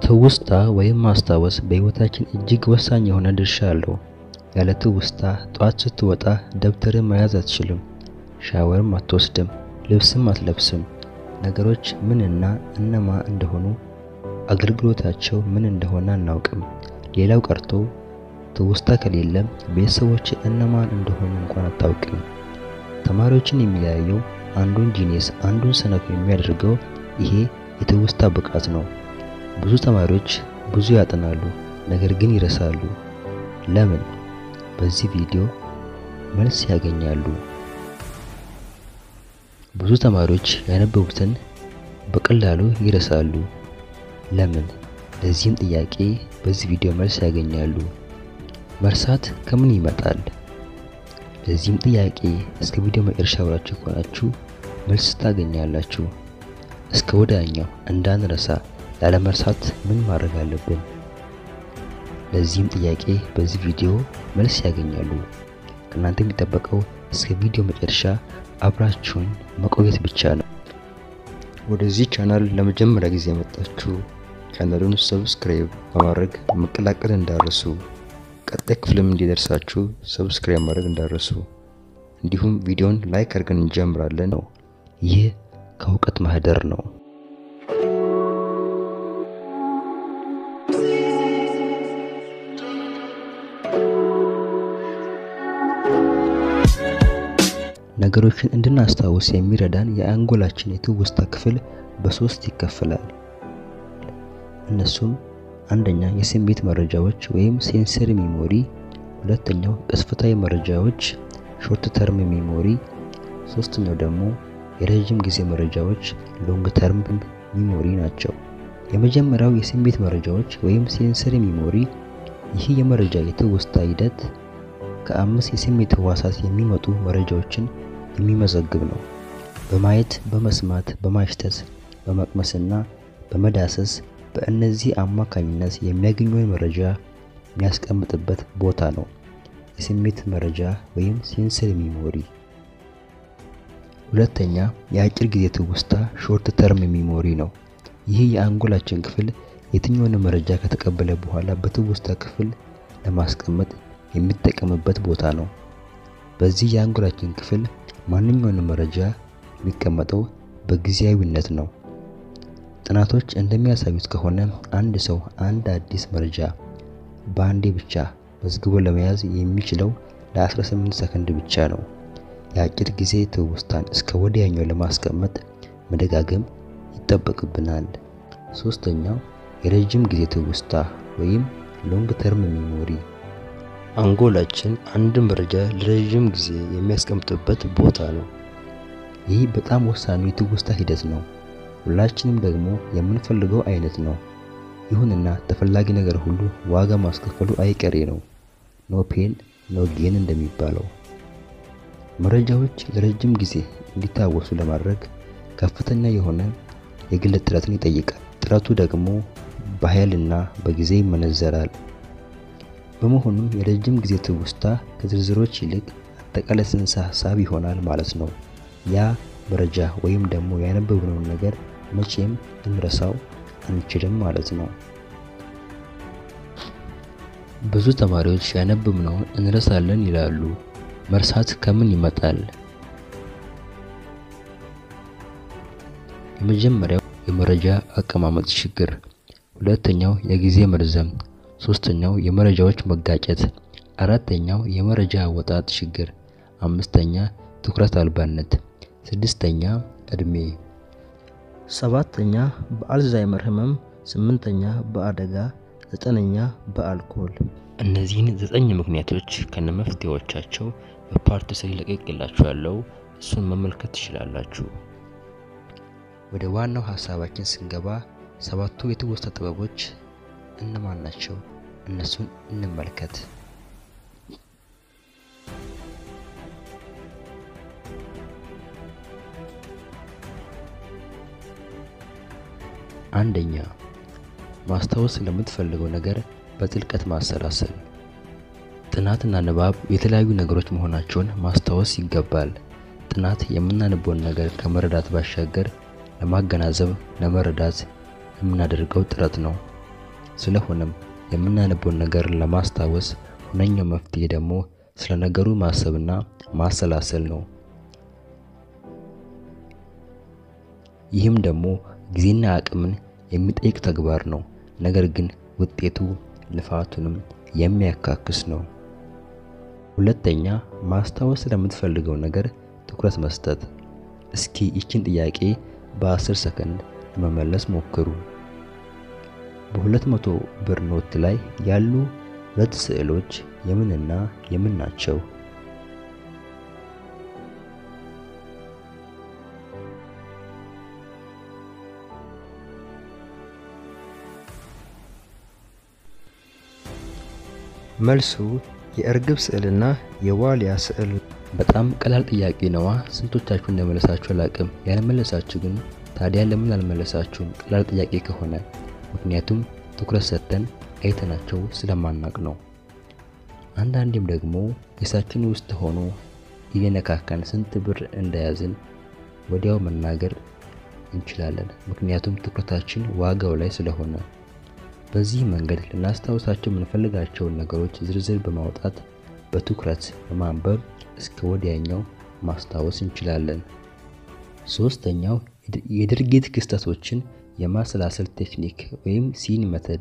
ትውስታ ወይም ማስታወስ በሕይወታችን እጅግ ወሳኝ የሆነ ድርሻ አለው። ያለ ትውስታ ጠዋት ስትወጣ ደብተርን መያዝ አትችልም፣ ሻወርም አትወስድም፣ ልብስም አትለብስም። ነገሮች ምንና እነማ እንደሆኑ አገልግሎታቸው ምን እንደሆነ አናውቅም። ሌላው ቀርቶ ትውስታ ከሌለ ቤተሰቦች እነማን እንደሆኑ እንኳን አታውቅም። ተማሪዎችን የሚለያየው አንዱን ጂኒየስ አንዱን ሰነፍ የሚያደርገው ይሄ የትውስታ ብቃት ነው። ብዙ ተማሪዎች ብዙ ያጠናሉ፣ ነገር ግን ይረሳሉ። ለምን? በዚህ ቪዲዮ መልስ ያገኛሉ። ብዙ ተማሪዎች ያነበቡትን በቀላሉ ይረሳሉ። ለምን? ለዚህም ጥያቄ በዚህ ቪዲዮ መልስ ያገኛሉ። መርሳት ከምን ይመጣል? ለዚህም ጥያቄ እስከ ቪዲዮ መጨረሻ አብራችሁ ከሆናችሁ መልስ ታገኛላችሁ። እስከ ወዲያኛው እንዳንረሳ ላለመርሳት ምን ማድረግ አለብን? ለዚህም ጥያቄ በዚህ ቪዲዮ መልስ ያገኛሉ። ከእናንተ የሚጠበቀው እስከ ቪዲዮ መጨረሻ አብራችሁን መቆየት ብቻ ነው። ወደዚህ ቻናል ለመጀመሪያ ጊዜ የመጣችሁ ቻናሉን ሰብስክራይብ በማድረግ መቀላቀል እንዳረሱ፣ ቀጣይ ክፍልም እንዲደርሳችሁ ሰብስክራይብ ማድረግ እንዳረሱ፣ እንዲሁም ቪዲዮን ላይክ አድርገን እንጀምራለን ነው። ይህ ከእውቀት ማህደር ነው። ነገሮችን እንድናስታውስ የሚረዳን የአንጎላችን የትውስታ ክፍል በሶስት ይከፈላል። እነሱም አንደኛ የስሜት መረጃዎች ወይም ሴንሰሪ ሚሞሪ፣ ሁለተኛው ቅጽበታዊ መረጃዎች ሾርት ተርም ሚሞሪ፣ ሶስተኛው ደግሞ የረዥም ጊዜ መረጃዎች ሎንግ ተርም ሚሞሪ ናቸው። የመጀመሪያው የስሜት መረጃዎች ወይም ሴንሰሪ ሚሞሪ፣ ይህ የመረጃ የትውስታ ሂደት ከአምስት የስሜት ህዋሳት የሚመጡ መረጃዎችን የሚመዘግብ ነው። በማየት፣ በመስማት፣ በማሽተት፣ በመቅመስና በመዳሰስ በእነዚህ አማካኝነት የሚያገኘውን መረጃ የሚያስቀምጥበት ቦታ ነው የስሜት መረጃ ወይም ሴንሰሪ ሚሞሪ። ሁለተኛ የአጭር ጊዜ ትውስታ ሾርት ተርም ሚሞሪ ነው። ይህ የአንጎላችን ክፍል የትኛውን መረጃ ከተቀበለ በኋላ በትውስታ ክፍል ለማስቀመጥ የሚጠቀምበት ቦታ ነው። በዚህ የአንጎላችን ክፍል ማንኛውንም መረጃ የሚቀመጠው በጊዜያዊነት ነው። ጥናቶች እንደሚያሳዩት ከሆነ አንድ ሰው አንድ አዲስ መረጃ በአንዴ ብቻ መዝግቦ ለመያዝ የሚችለው ለ18 ሰከንድ ብቻ ነው። የአጭር ጊዜ ትውስታን እስከ ወዲያኛው ለማስቀመጥ መደጋገም ይጠበቅብናል። ሶስተኛው የረጅም ጊዜ ትውስታ ወይም ሎንግ ተርም ሚሞሪ አንጎላችን አንድ መረጃ ለረዥም ጊዜ የሚያስቀምጥበት ቦታ ነው። ይህ በጣም ወሳኙ የትውስታ ሂደት ነው። ሁላችንም ደግሞ የምንፈልገው አይነት ነው። ይሁንና ተፈላጊ ነገር ሁሉ ዋጋ ማስከፈሉ አይቀሬ ነው። ኖ ፔን ኖ ጌን እንደሚባለው መረጃዎች ለረጅም ጊዜ እንዲታወሱ ለማድረግ ከፍተኛ የሆነ የግል ጥረትን ይጠይቃል። ጥረቱ ደግሞ በኃይልና በጊዜ ይመነዘራል። በመሆኑም የረጅም ጊዜ ትውስታ ከዝርዝሮች ይልቅ አጠቃላይ ጽንሰ ሀሳብ ይሆናል ማለት ነው። ያ መረጃ ወይም ደግሞ ያነበብነውን ነገር መቼም ልንረሳው አንችልም ማለት ነው። ብዙ ተማሪዎች ያነበብነውን እንረሳለን ይላሉ። መርሳት ከምን ይመጣል? የመጀመሪያው የመረጃ አቀማመጥ ችግር፣ ሁለተኛው የጊዜ መርዘም ሶስተኛው የመረጃዎች መጋጨት፣ አራተኛው የመረጃ አወጣጥ ችግር፣ አምስተኛ ትኩረት አልባነት፣ ስድስተኛ እድሜ፣ ሰባተኛ በአልዛይመር ህመም፣ ስምንተኛ በአደጋ፣ ዘጠነኛ በአልኮል። እነዚህን ዘጠኝ ምክንያቶች ከነመፍትሄዎቻቸው በፓርት ስሪ ለቀቅላችኋለሁ። እሱን መመልከት ትችላላችሁ። ወደ ዋናው ሀሳባችን ስንገባ ሰባቱ የትውስታ ጥበቦች እነማን ናቸው? እነሱን እንመልከት። አንደኛ ማስታወስ ስለምትፈልገው ነገር በጥልቀት ማሰላሰል። ጥናትና ንባብ የተለያዩ ነገሮች መሆናቸውን ማስታወስ ይገባል። ጥናት የምናነበውን ነገር ከመረዳት ባሻገር ለማገናዘብ፣ ለመረዳት የምናደርገው ጥረት ነው። ስለሆነም የምናነበውን ነገር ለማስታወስ ሁነኛው መፍትሄ ደግሞ ስለ ነገሩ ማሰብና ማሰላሰል ነው። ይህም ደግሞ ጊዜና አቅምን የሚጠይቅ ተግባር ነው። ነገር ግን ውጤቱ ልፋቱንም የሚያካክስ ነው። ሁለተኛ ማስታወስ ስለምትፈልገው ነገር ትኩረት መስጠት። እስኪ ይችን ጥያቄ በ10 ሰከንድ ለመመለስ ሞክሩ። በሁለት መቶ ብር ኖት ላይ ያሉ ሁለት ስዕሎች የምንና የምን ናቸው? መልሱ የእርግብ ስዕልና የዋልያ ስዕል። በጣም ቀላል ጥያቄ ነዋ። ስንቶቻችሁ እንደመለሳችሁ አላቅም። ያልመለሳችሁ ግን ታዲያ ለምን አልመለሳችሁም? ቀላል ጥያቄ ከሆነ ምክንያቱም ትኩረት ሰጥተን አይተናቸው ስለማናቅ ነው። አንዳንዴም ደግሞ ኪሳችን ውስጥ ሆኖ እየነካካን ስንት ብር እንደያዝን ወዲያው መናገር እንችላለን። ምክንያቱም ትኩረታችን ዋጋው ላይ ስለሆነ። በዚህ መንገድ ልናስታውሳቸው የምንፈልጋቸውን ነገሮች ዝርዝር በማውጣት በትኩረት በማንበብ እስከ ወዲያኛው ማስታወስ እንችላለን። ሶስተኛው የድርጊት ክስተቶችን የማሰላሰል ቴክኒክ ወይም ሲን መተድ።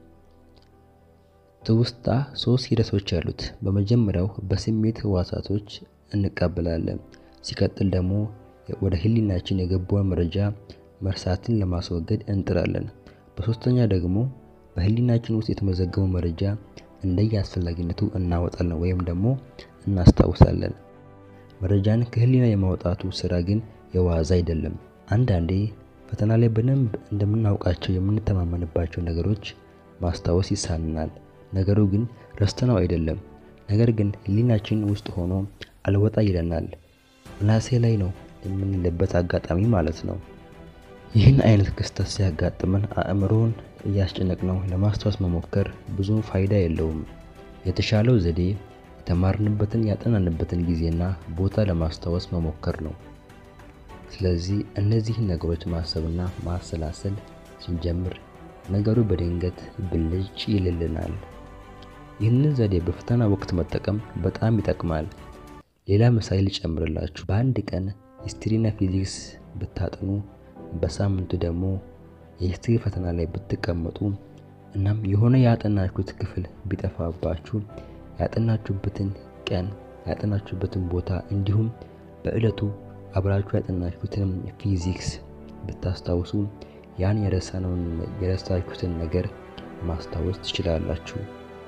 ትውስታ ሶስት ሂደቶች አሉት። በመጀመሪያው በስሜት ህዋሳቶች እንቀበላለን። ሲቀጥል ደግሞ ወደ ህሊናችን የገባውን መረጃ መርሳትን ለማስወገድ እንጥራለን። በሶስተኛ ደግሞ በህሊናችን ውስጥ የተመዘገበው መረጃ እንደየ አስፈላጊነቱ እናወጣለን ወይም ደግሞ እናስታውሳለን። መረጃን ከህሊና የማውጣቱ ስራ ግን የዋዛ አይደለም። አንዳንዴ ፈተና ላይ በደንብ እንደምናውቃቸው የምንተማመንባቸው ነገሮች ማስታወስ ይሳንናል። ነገሩ ግን ረስተነው አይደለም። ነገር ግን ህሊናችን ውስጥ ሆኖ አልወጣ ይለናል። ምናሴ ላይ ነው የምንልበት አጋጣሚ ማለት ነው። ይህን አይነት ክስተት ሲያጋጥመን አእምሮን እያስጨነቅነው ለማስታወስ መሞከር ብዙ ፋይዳ የለውም። የተሻለው ዘዴ የተማርንበትን ያጠናንበትን ጊዜና ቦታ ለማስታወስ መሞከር ነው። ስለዚህ እነዚህን ነገሮች ማሰብና ማሰላሰል ስንጀምር ነገሩ በድንገት ብልጭ ይልልናል። ይህንን ዘዴ በፈተና ወቅት መጠቀም በጣም ይጠቅማል። ሌላ ምሳሌ ልጨምርላችሁ። በአንድ ቀን ሂስትሪና ፊዚክስ ብታጠኑ በሳምንቱ ደግሞ የሂስትሪ ፈተና ላይ ብትቀመጡ እናም የሆነ ያጠናችሁት ክፍል ቢጠፋባችሁ ያጠናችሁበትን ቀን ያጠናችሁበትን ቦታ እንዲሁም በዕለቱ አብራችሁ ያጠናችሁትን ፊዚክስ ብታስታውሱ ያን የረሳነውን የረሳችሁትን ነገር ማስታወስ ትችላላችሁ።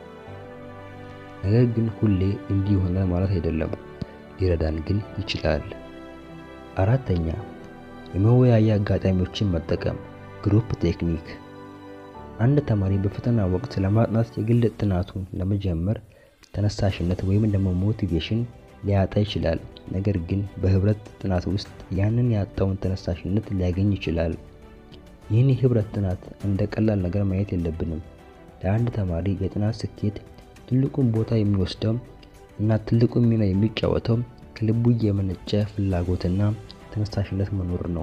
ነገር ግን ሁሌ እንዲህ ይሆናል ማለት አይደለም። ሊረዳን ግን ይችላል። አራተኛ የመወያያ አጋጣሚዎችን መጠቀም ግሩፕ ቴክኒክ። አንድ ተማሪ በፈተና ወቅት ለማጥናት የግል ጥናቱን ለመጀመር ተነሳሽነት ወይም ደግሞ ሞቲቬሽን ሊያጣ ይችላል። ነገር ግን በህብረት ጥናት ውስጥ ያንን ያጣውን ተነሳሽነት ሊያገኝ ይችላል። ይህን የህብረት ጥናት እንደ ቀላል ነገር ማየት የለብንም። ለአንድ ተማሪ የጥናት ስኬት ትልቁን ቦታ የሚወስደው እና ትልቁን ሚና የሚጫወተው ከልቡ የመነጨ ፍላጎትና ተነሳሽነት መኖር ነው።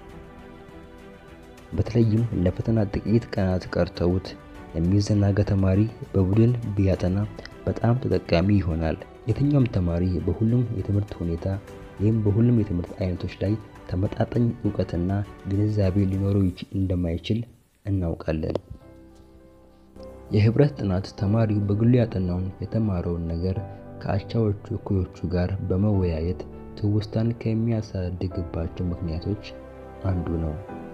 በተለይም ለፈተና ጥቂት ቀናት ቀርተውት የሚዘናጋ ተማሪ በቡድን ቢያጠና በጣም ተጠቃሚ ይሆናል። የትኛውም ተማሪ በሁሉም የትምህርት ሁኔታ ወይም በሁሉም የትምህርት አይነቶች ላይ ተመጣጣኝ እውቀትና ግንዛቤ ሊኖረው እንደማይችል እናውቃለን። የህብረት ጥናት ተማሪው በግሉ ያጠናውን የተማረውን ነገር ከአቻዎቹ እኩዮቹ ጋር በመወያየት ትውስታን ከሚያሳድግባቸው ምክንያቶች አንዱ ነው።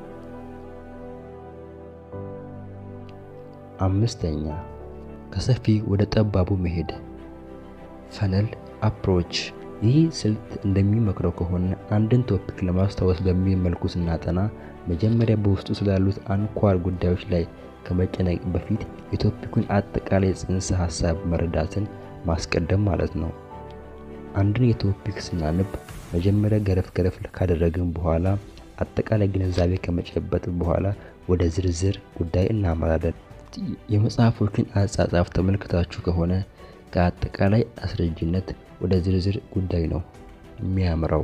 አምስተኛ ከሰፊ ወደ ጠባቡ መሄድ ፈነል አፕሮች። ይህ ስልት እንደሚመክረው ከሆነ አንድን ቶፒክ ለማስታወስ በሚል መልኩ ስናጠና መጀመሪያ በውስጡ ስላሉት አንኳር ጉዳዮች ላይ ከመጨነቅ በፊት የቶፒኩን አጠቃላይ ጽንሰ ሀሳብ መረዳትን ማስቀደም ማለት ነው። አንድን የቶፒክ ስናነብ መጀመሪያ ገረፍ ገረፍ ካደረግን በኋላ አጠቃላይ ግንዛቤ ከመጨበጥ በኋላ ወደ ዝርዝር ጉዳይ እናመራለን። የመጽሐፎችን አጻጻፍ ተመልክታችሁ ከሆነ ከአጠቃላይ አስረጅነት ወደ ዝርዝር ጉዳይ ነው የሚያምረው።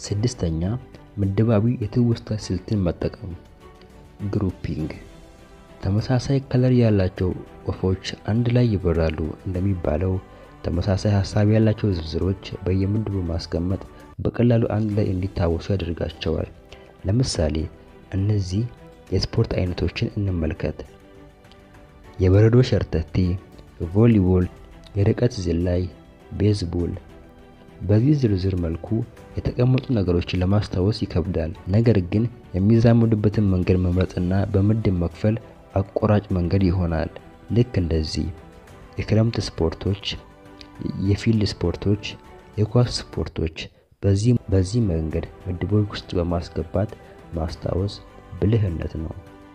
ስድስተኛ ምድባዊ የትውስታ ስልትን መጠቀም ግሩፒንግ። ተመሳሳይ ከለር ያላቸው ወፎች አንድ ላይ ይበራሉ እንደሚባለው ተመሳሳይ ሀሳብ ያላቸው ዝርዝሮች በየምድቡ ማስቀመጥ በቀላሉ አንድ ላይ እንዲታወሱ ያደርጋቸዋል። ለምሳሌ እነዚህ የስፖርት አይነቶችን እንመልከት። የበረዶ ሸርተቴ፣ ቮሊቦል፣ የርቀት ዝላይ፣ ቤዝቦል። በዚህ ዝርዝር መልኩ የተቀመጡ ነገሮችን ለማስታወስ ይከብዳል። ነገር ግን የሚዛመዱበትን መንገድ መምረጥና በምድብ መክፈል አቆራጭ መንገድ ይሆናል። ልክ እንደዚህ የክረምት ስፖርቶች፣ የፊልድ ስፖርቶች፣ የኳስ ስፖርቶች በዚህ በዚህ መንገድ ምድቦች ውስጥ በማስገባት ማስታወስ ብልህነት ነው።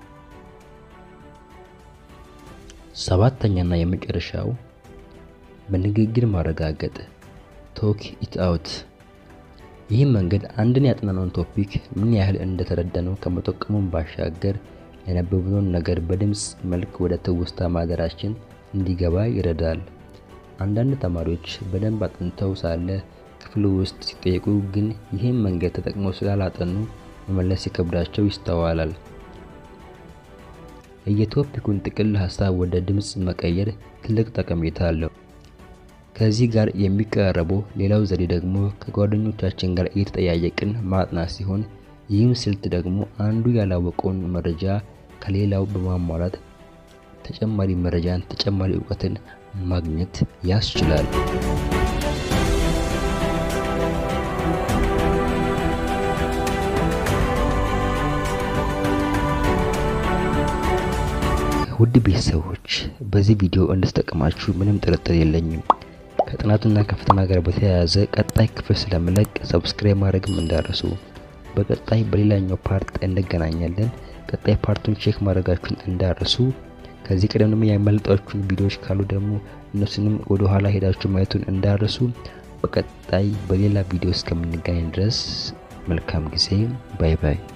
ሰባተኛና የመጨረሻው በንግግር ማረጋገጥ ቶክ ኢት አውት። ይህ መንገድ አንድን ያጠናነውን ቶፒክ ምን ያህል እንደተረዳነው ከመጠቀሙን ባሻገር ያነበብነውን ነገር በድምፅ መልክ ወደ ትውስታ ማደራችን እንዲገባ ይረዳል። አንዳንድ ተማሪዎች በደንብ አጥንተው ሳለ ክፍል ውስጥ ሲጠየቁ ግን ይህን መንገድ ተጠቅመው ስላላጠኑ መመለስ ሲከብዳቸው ይስተዋላል። የቶፒኩን ጥቅል ሀሳብ ወደ ድምፅ መቀየር ትልቅ ጠቀሜታ አለው። ከዚህ ጋር የሚቀራረበው ሌላው ዘዴ ደግሞ ከጓደኞቻችን ጋር እየተጠያየቅን ማጥናት ሲሆን ይህም ስልት ደግሞ አንዱ ያላወቀውን መረጃ ከሌላው በማሟላት ተጨማሪ መረጃን፣ ተጨማሪ እውቀትን ማግኘት ያስችላል። ውድ ቤተሰቦች በዚህ ቪዲዮ እንድትጠቀማችሁ ምንም ጥርጥር የለኝም። ከጥናቱና ከፈተና ጋር በተያያዘ ቀጣይ ክፍል ስለምለቅ ሰብስክራይብ ማድረግም እንዳረሱ። በቀጣይ በሌላኛው ፓርት እንገናኛለን። ቀጣይ ፓርቱን ቼክ ማድረጋችሁን እንዳረሱ። ከዚህ ቀደም ደግሞ ያመለጣችሁን ቪዲዮዎች ካሉ ደግሞ እነሱንም ወደ ኋላ ሄዳችሁ ማየቱን እንዳረሱ። በቀጣይ በሌላ ቪዲዮ እስከምንገናኝ ድረስ መልካም ጊዜ። ባይ ባይ።